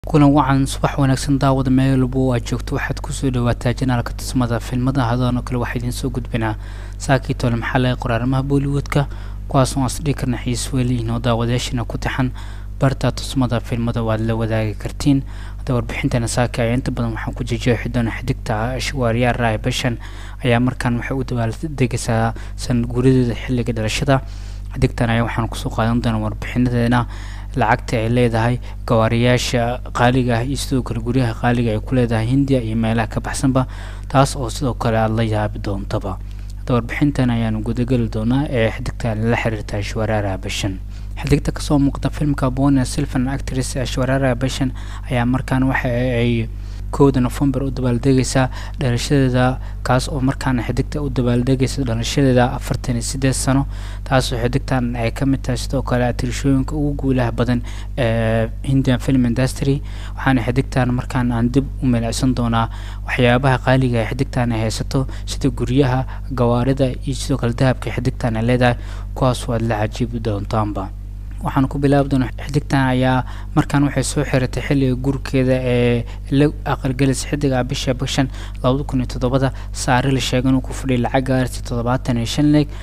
kulan wacan subax wanaagsan daawada meel walba oo aad joogto waxaad kusoo dhawaataa janaalka tusmada filmada hadoon oo kale waxaa idiin soo gudbinaa saakii tole maxaa laga qoraaramaha bollywoodka kuwaas oo asdhigi karna xiis weeliyiin oo daawadayaashina ku taxan barta tusmada filmada waad la wadaagi kartiin hadda warbixintana saaki ayaa inta badan waxaan ku jejeexi doona xidigta ashwaariyaa raay bashan ayaa markaan waxay u dabaaldegaysaa sanad guuradeeda xilliga dhalashada xidigtan ayaa waxaan kusoo qaadan doonaa warbixinadeena lacagta ay leedahay gawaariyaasha qaaliga ah iyo sidoo kale guryaha qaaliga ay ku leedahay hindiya iyo meelaha ka baxsanba taas oo sidoo kale aada la yaabi doontaba hadda warbixintan ayaanu gudageli doonaa ee xidigtan la xiriirta ashwaraara bashan xidigta kasoo muuqda filmka bona silvan actress ashwaraara bashan ayaa markaan waxa ay kowda november u dabaaldegaysaa dhalashadeeda kaas oo markaana xidigta u dabaaldegaysa dhalashadeeda afartan iyo sideed sano taasoo xidigtan ay ka mid tahay sidoo kale atirishooyinka ugu guulaha badan ee hindian film industry waxaana xidigtan markaan aan dib u milicsan doonaa waxyaabaha qaaliga ee xidigtan ay haysato sida guryaha gawaarida iyo sidoo kale dahabka xidigtan ay leedahay kuwaas waad la cajiibi doontaanba waxaan ku bilaabi doona xidigtan ayaa markaan waxay soo xiratay xilliga gurkeeda ee la aqalgelaysa xidiga bisha bishan labada kun iyo toddobada saare la sheegay inuu ku fadhiya lacag gaarsi toddobaatan iyo shan leeg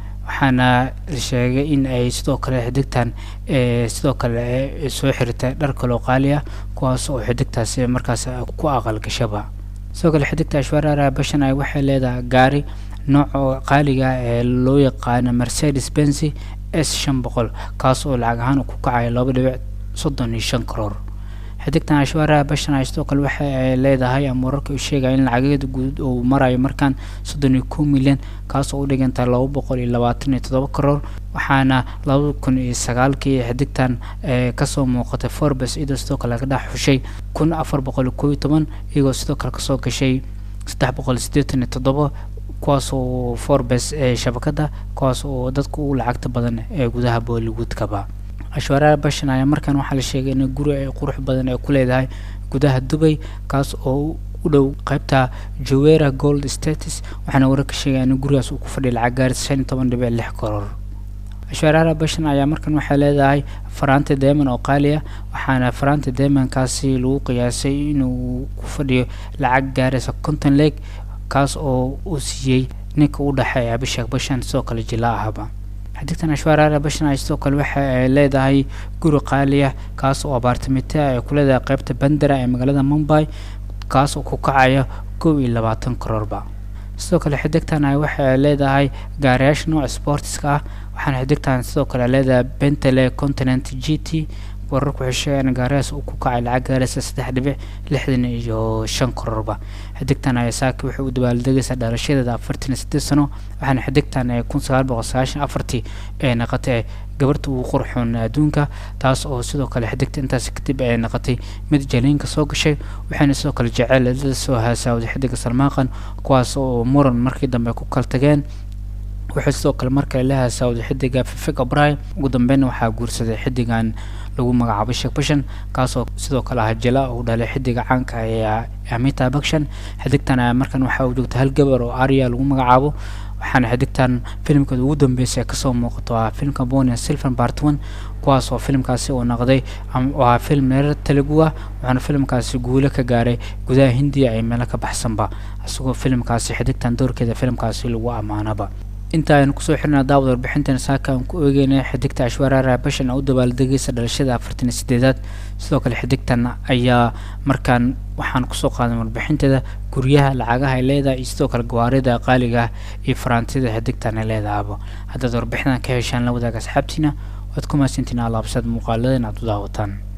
waxaana la sheegay in ay sidoo kale xidigtan sidoo kale soo xiratay dhar kaloo qaali ah kuwaas oo xidigtaasi markaas ku aqalgashaba sidoo kale xidigta ashwaarara bashan ay waxay leedahay gaari nooca qaaliga ee loo yaqaano mercedes benzy s shan boqol kaas oo lacag ahaan ku kacaya laba dhibic soddon iyo shan karoor xidigtan ashwaaraha bashan ay sidoo kale waxa ay leedahay ama wararka u sheegaya in lacageeda guud uu marayo markaan soddon iyo kow milyan kaas oo u dhiganta laba boqol iyo labaatan iyo toddoba karoor waxaana laba kun iyo sagaalkii xidigtan kasoo muuqatay forbes iyadoo sidoo kale ka dhex xushay kun afar boqol iyo kow iyo toban iyagoo sidoo kale kasoo gashay saddex boqol siddeetan iyo toddoba kuwaas oo forbes ee shabakada kuwaas oo dadka ugu lacagta badan ee gudaha bollywoodkaba ashwaaraha bashan ayaa markaan waxaa la sheegay in guri ay qurux badan ay ku leedahay gudaha dubay kaas oo u dhow qaybta jowera gold status waxaana warar ka sheegaya in gurigaas uu ku fadhiya lacag gaaris shan iyo toban dhibic lix karoor ashwaaraha bashan ayaa markan waxay leedahay faraanta deeman oo qaali ah waxaana faraanta deemankaasi lagu qiyaasay inuu ku fadhiyo lacag gaaraysa konton leeg kaas oo uu siiyey ninka u dhexeeya abishak bashan sidoo kale jila ahaba xidigtan ashwaaraara bashan ay sidoo kale waxa ay leedahay guri qaali ah kaas oo abaartimita ay ku leedahay qaybta bandera ee magaalada mumbai kaas oo ku kacaya kow iyo labaatan karoorba sidoo kale xidigtan ay waxa ay leedahay gaariyaasha nooca sportiska ah waxaana xidigtan sidoo kale leedahay bentele continent g t wararku waxay sheegayaan gaariyaas uu ku kacay lacag gaaraysa saddex dhibic lixdan iyo shan karoorba xidigtan ayaa saaki waxay u dabaaldegaysaa dhalashadeeda afartan iyo sideed sano waxaana xidigtan ee kun sagaal boqol sagaashan afartii ee naqatay gabarta ugu qurxoon adduunka taas oo sidoo kale xidigta intaas kadib ay naqatay mid jaliinka soo gashay waxayna sidoo kale jeceel la soo haasaawday xidiga salmaaqan kuwaas oo muran markii dambe ku kala tageen waxay sidoo kale markale la haasaawday xidiga fifig abray ugu dambeynna waxaa guursaday xidigan lagu magacaabo sheekh bashan kaasoo sidoo kale ah jala uu dhalay xidiga caanka ee amita bakshan xidigtan ayaa markan waxa uu joogta hal gabar oo arya lagu magacaabo waxaana xidigtan filimkeeda ugu dambeysay kasoo muuqato ah filmka bonia silvan part one kuwaas oo filimkaasi uu naqday oo ah film neerar telugu ah waxaana filimkaasi guulo ka gaaray gudaha hindiya ee meelo ka baxsanba isagoo filimkaasi xidigtan doorkeeda filimkaasi lagu ammaanaba inta aynu kusoo xirnaa daawad warbixintan saaka aan ku eegeynay xidigta ashwaaraara bashan oo u dabaaldegaysa dhalashada afartan iyo sideedaad sidoo kale xidigtan ayaa markaan waxaan kusoo qaadan warbixinteeda guryaha lacagaha ay leedahay iyo sidoo kale gawaarida qaaliga ah iyo faraantida xidigtan ay leedahaba haddaad warbixintan ka heshaan la wadaaga asxaabtiina waad ku mahadsantiin alaabsad muuqaaladan aad u daawataan